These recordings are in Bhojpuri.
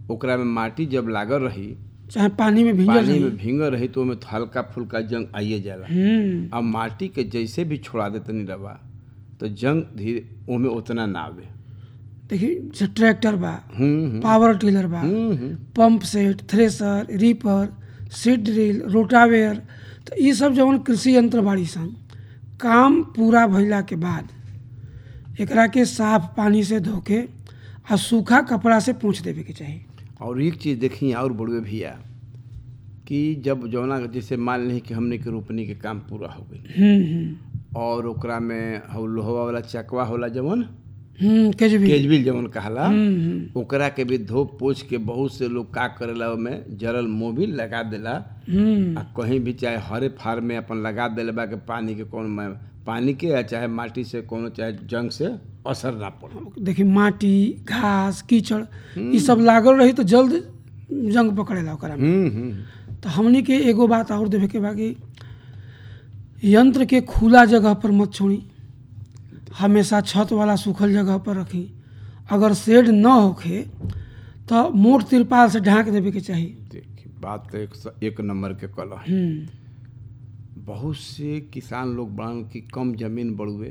ओकरा में माटी जब लागल रही चाहे पानी में भींजल पानी रही में भींगल रही तो ओमे हल्का फुल्का जंग आइए जाला हम्म अब माटी के जैसे भी छोड़ा देते नहीं रवा तो जंग धीरे ओमे उतना ना आवे देखिए जैसे ट्रैक्टर बा हम्म हम्म, पावर टिलर बा हम्म हम्म, pump set thresher reaper seed drill rotavator तो ये सब जवन कृषि यंत्र बाड़ी सन काम पूरा भइला के बाद एकरा के साफ पानी से धो के आ सूखा कपड़ा से पोंछ देवे के चाही और एक चीज़ देखी और बड़ुए भैया कि जब जौना जैसे मान ली कि हमने के रोपनी के काम पूरा हो गई हम्म हम्म और ओकरा में हौ लोहवा वाला चकवा होला जवन हम्म केजवी केजबिल जवन कहाला हम्म हम्म, ओकरा के भी धो पोछ के बहुत से लोग का करेला ओमे जरल मोबिल लगा देला हम्म आ कहीं भी चाहे हरे फार में अपन लगा देले बा के पानी के कौन में पानी के या चाहे माटी से कोनो चाहे जंग से असर ना पड़े देखिए माटी घास कीचड़ ये सब लागल रही तो जल्द जंग पकड़ेला ओकरा में हम्म हम्म तो हमनी के एगो बात और देवे के बा कि यंत्र के खुला जगह पर मत छोड़ी हमेशा छत वाला सूखल जगह पर रखी अगर शेड न होखे तो मोट तिरपाल से ढांक देवे के चाही देखिए बात तो एक, स- एक नंबर के कल है हम्म बहुत से किसान लोग बड़न की कम जमीन बड़ुए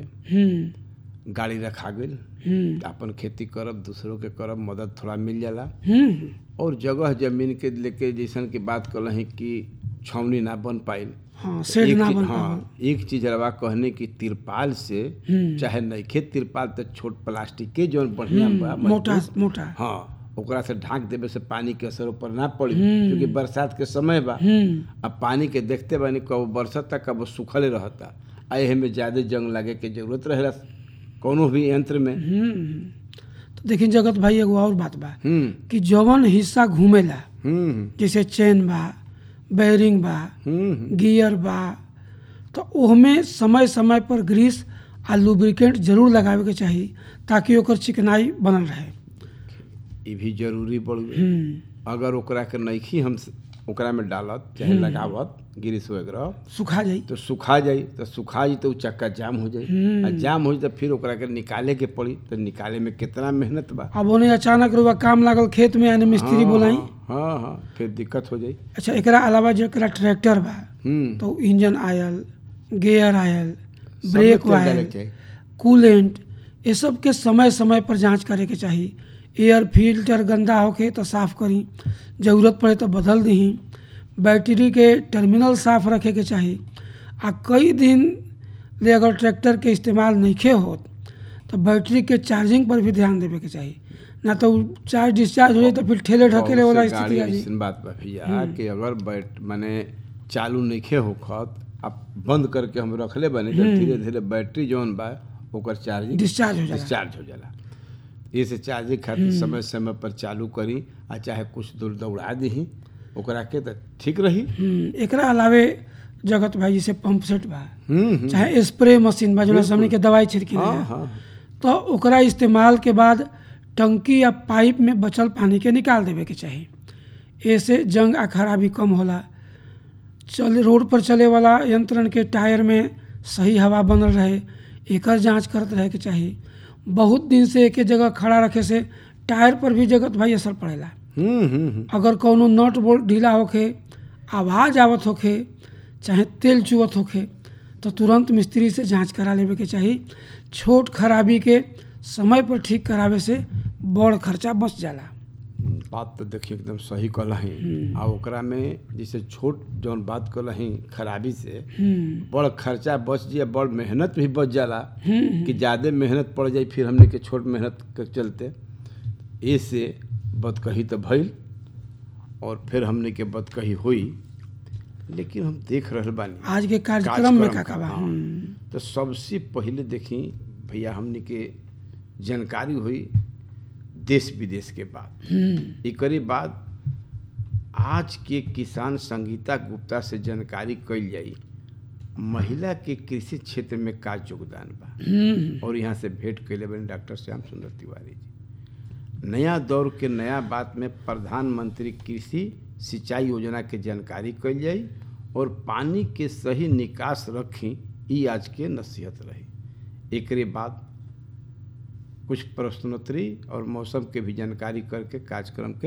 हम्म गाड़ी रखा गई हम्म अपन खेती करब दूसरों के करब मदद थोड़ा मिल जाला हम्म और जगह जमीन के लेके जैसन की बात कल कि छावनी ना बन पाइल हाँ शेड एक ना चीज- बन हाँ पावल एक चीज रवा कहने की तिरपाल से हम्म। चाहे नइखे तिरपाल तो छोट प्लास्टिक के जौन बढ़िया बा मोटा मजबूत, मोटा हाँ ओकरा से ढांक देवे से पानी के असर ऊपर ना पड़ी हम्म। क्योंकि बरसात के समय बा हम्म अब पानी के देखते बानी कब बरसता कब सुखले रहता आ एहे में ज्यादा जंग लगे के जरूरत रहेला कोनो भी यंत्र में हम्म तो देखिए जगत भाई एगो और बात बा हम्म कि जवन हिस्सा घूमेला हम्म जैसे चेन बा बैरिंग बा हम्म गियर बा तो ओहमे समय समय पर ग्रीस आ लुब्रिकेंट जरूर लगावे के चाही ताकि ओकर चिकनाई बनल रहे ई भी जरूरी पड़ हम्म, अगर ओकरा के नइखी हम स- ओकरा में डालत चाहे लगावत गिरिस वगैरह सुखा जाई तो सुखा जाई तो सुखा जाई तो उ चक्का जाम हो जाई हम्म। आ जाम हो जाई तो फिर ओकरा के निकाले के पड़ी तो निकाले में कितना मेहनत बा अब ओने अचानक रुआ काम लागल खेत में यानी मिस्त्री हाँ, बोलाई हाँ हाँ फिर दिक्कत हो जाई अच्छा एकरा अलावा जेकरा ट्रैक्टर बा हम्म तो इंजन आयल गियर आयल सब ब्रेक में तेल डाले आयल के चाही। कूलेंट ये सब के समय समय पर जांच करे के चाही एयर फिल्टर गंदा होके तो साफ करी जरूरत पड़े तो बदल दही बैटरी के टर्मिनल साफ रखे के चाही आ कई दिन ले अगर ट्रैक्टर के इस्तेमाल नइखे होत तो बैटरी के चार्जिंग पर भी ध्यान देवे के चाही ना तो उ चार्ज डिस्चार्ज हो जाए तो फिर ठेले ढकेले बहुत वाला से स्थिति गाड़ी आ जाई अइसन बात बा भैया कि अगर बैट माने चालू नइखे होखत अब बंद करके हम रखले बानी तो धीरे धीरे बैटरी जौन बा ओकर चार्जिंग डिस्चार्ज हो जाला डिस्चार्ज हो जाला इसे चार्जिंग खातिर समय समय पर चालू करी आ चाहे कुछ दूर दौड़ा दही ओकरा के तो ठीक रही हम्म, एकरा अलावे जगत भाई जैसे पंप सेट बा हम्म हम्म। चाहे स्प्रे मशीन बा जो हमनी के दवाई छिड़की हाँ हाँ तो ओकरा इस्तेमाल के बाद टंकी या पाइप में बचल पानी के निकाल देवे के चाही ऐसे जंग आ खराबी कम होला चले रोड पर चले वाला यंत्रण के टायर में सही हवा बनल रहे एकर जांच करत रहे के चाही बहुत दिन से एक जगह खड़ा रखे से टायर पर भी जगत भाई असर पड़ेला हम्म हम्म हम्म। अगर कौनो नट बोल्ट ढीला होखे आवाज़ आवत होखे चाहे तेल चुवत होखे तो तुरंत मिस्त्री से जांच करा लेवे के चाही छोट खराबी के समय पर ठीक करावे से बड़ खर्चा बच जाला बात तो देखिए एकदम सही कहलही आ ओकरा में जैसे छोट जौन बात कहलही खराबी से हम्म, बड़ खर्चा बच जाए बड़ मेहनत भी बच जाला कि ज़्यादा मेहनत पड़ जाए फिर हमने के छोट मेहनत के चलते ऐसे बदकही तो भइल और फिर हमने के बदकही हुई लेकिन हम देख रहल बानी आज के कार्यक्रम में का का, का बा हाँ। हम्म, तो सबसे पहले देखी भैया हमने के जानकारी हुई देश विदेश के बाद हम्म, एकरे बाद आज के किसान संगीता गुप्ता से जानकारी कइल जाई महिला के कृषि क्षेत्र में का योगदान बा हम्म, और यहाँ से भेंट कैले बने डॉक्टर श्याम सुंदर तिवारी जी नया दौर के नया बात में प्रधानमंत्री कृषि सिंचाई योजना के जानकारी कइल जाई और पानी के सही निकास रखी ई आज के नसीहत रही एकरे बाद कुछ प्रश्नोत्तरी और मौसम के भी जानकारी करके कार्यक्रम के